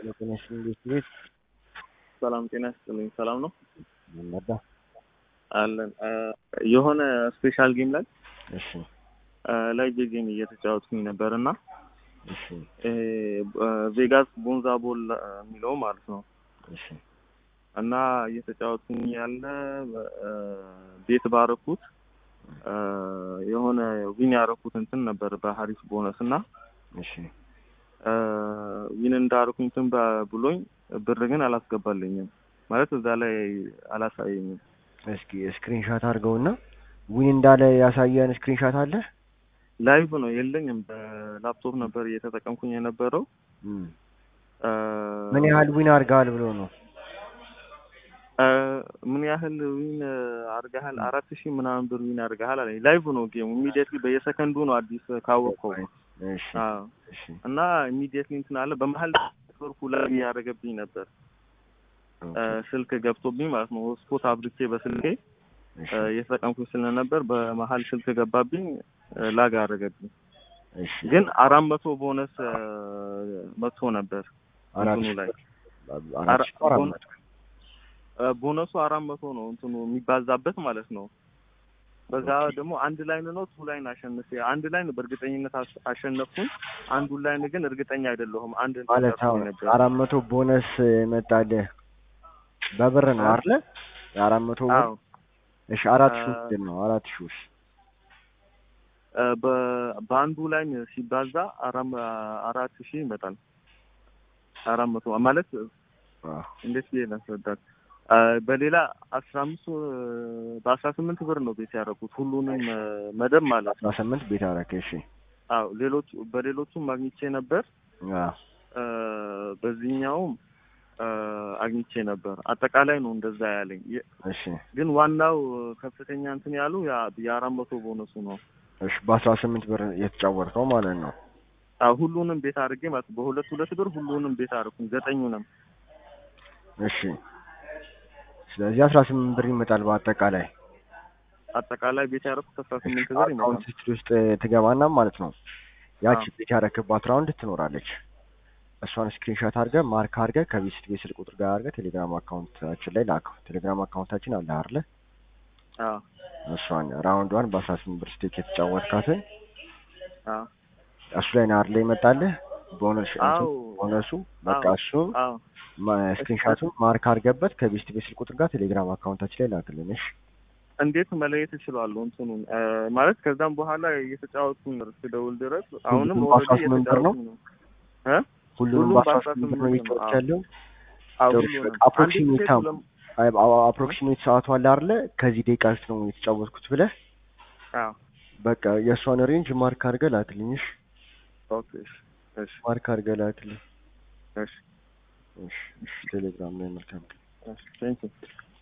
ጤናሽን እንዴት ቤት ሰላም ጤና ይስጥልኝ። ሰላም ነው ይመዳ አለን። የሆነ ስፔሻል ጌም ላይ እሺ ላይ ጌም እየተጫወትኩኝ ነበር እና እሺ ቬጋስ ቦንዛ ቦል የሚለው ማለት ነው እሺ እና እየተጫወትኩኝ ያለ ቤት ባረኩት የሆነ ዊን ያረኩት እንትን ነበር በሀሪፍ ቦነስ እና እሺ ዊን እንዳረኩኝ እንትን ብሎኝ ብር ግን አላስገባልኝም ማለት እዛ ላይ አላሳየኝም። እስኪ ስክሪንሻት አድርገውና ዊን እንዳለ ያሳየን ስክሪንሻት አለ ላይቭ ነው የለኝም። በላፕቶፕ ነበር እየተጠቀምኩኝ የነበረው። እም። ምን ያህል ዊን አድርገሃል ብሎ ነው ምን ያህል ዊን አድርገሃል? አራት ሺህ ምናምን ብር ዊን አድርገሃል አለኝ። ላይቭ ነው ጌሙ ኢሚዲየትሊ በየሰከንዱ ነው አዲስ ካወቅከው እሺ አዎ። እሺ እና ኢሚዲየትሊ እንትን አለ። በመሀል ኔትወርኩ ላይ ያደረገብኝ ነበር ስልክ ገብቶብኝ ማለት ነው። ስፖት አብርቼ በስልኬ እሺ እየተጠቀምኩኝ ስለነበር በመሀል ስልክ ገባብኝ፣ ላግ አደረገብኝ። እሺ ግን አራት መቶ ቦነስ መጥቶ ነበር አራት እንትኑ ሺህ ላይ አራት አራ- ሺህ አራት ቦነ- መቶ ቦነሱ አራት መቶ ነው እንትኑ የሚባዛበት ማለት ነው። በዛ ደግሞ አንድ ላይን ነው ቱ ላይን አሸንፌ አንድ ላይን በእርግጠኝነት አስ- አሸነፍኩኝ። አንዱን ላይን ግን እርግጠኛ አይደለሁም። አንድ ማለት ደርሶኝ አሁን ነበር። አራት መቶ ቦነስ መጣልህ በብር ነው አይደለ? የአራት መቶ ብር አዎ እሺ አራት ሺህ አ- ምንድን ነው አራት ሺህ ውስጥ እ በ- በአንዱ ላይን ሲባዛ አራም አራት ሺህ ይመጣል። አራት መቶ ማለት አዎ እንዴት ብዬ ላስረዳት? አ፣ በሌላ አስራ አምስት በአስራ ስምንት ብር ነው ቤት ያደረኩት ሁሉንም እ፣ መደብ ማለት ነው። አስራ ስምንት ቤት አደረክ እሺ አዎ ሌሎቹ በሌሎቹም ማግኝቼ ነበር አዎ እ፣ በዚህኛውም እ፣ አግኝቼ ነበር። አጠቃላይ ነው እንደዛ ያለኝ። የ- እሺ ግን ዋናው ከፍተኛ እንትን ያሉ ያ- የአራት መቶ ቦነሱ ነው። እሺ በአስራ ስምንት ብር የተጫወትከው ማለት ነው አዎ ሁሉንም ቤት አድርጌ ማለት ነው። በሁለት ሁለት ብር ሁሉንም ቤት አድርኩኝ ዘጠኙንም። እሺ ስለዚህ አስራ ስምንት ብር ይመጣል በአጠቃላይ አጠቃላይ ቤት ያደረኩት አስራ ስምንት ብር አካውንት ይመጣል። ሂስትሪ ውስጥ ትገባና ማለት ነው ያቺ አዎ። ቤት ያረክባት ራውንድ ትኖራለች እሷን ስክሪንሾት አድርገህ ማርክ አድርገህ ከቤት ቤት ስልክ ቁጥር ጋር አድርገህ ቴሌግራም አካውንታችን ላይ ላከው ቴሌግራም አካውንታችን አለ አይደለ አዎ እሷን ራውንዷን በአስራ ስምንት ብር ስቴክ የተጫወትካትን አዎ እሱ ላይ ነው አይደለ ይመጣልህ ቦነስ አዎ ቦነሱ በቃ አዎ እሱን አዎ ስክሪንሾቱን ማርክ አድርገበት ከቤት ቤት ስልክ ቁጥር ጋር ቴሌግራም አካውንታችን ላይ ላክልን እሺ እንዴት መለየት እችላለሁ? እንትኑን እ፣ ማለት ከዛም በኋላ እየተጫወትኩኝ ነው እስክደውል ድረስ አሁንም ሁሉም ኦልሬዲ በአስራ ስምንት ብር ነው? እየተጫወትኩኝ ነው። እ? ሁሉንም ሁሉም በአስራ በአስራ ስምንት ብር ስምንት ነው ነው። እየተጫወት አዎ ያለው አዎ ጥሩ ሁሉንም በቃ አንድ አፕሮክሲሜት ቲኬት ታም ሁለም አፕሮክሲሜት ሰዓቱ አለ አይደለ ከዚህ ደቂቃ ውስጥ ነው የተጫወትኩት ብለህ አዎ በቃ የእሷን ሬንጅ ማርክ አድርገህ ላክልኝ እሺ ኦኬ እሺ እሺ ማርክ አድርገህ ላክልኝ እሺ እሺ እሺ ቴሌግራም ላይ መልካም ቀን እሺ ቴንኪው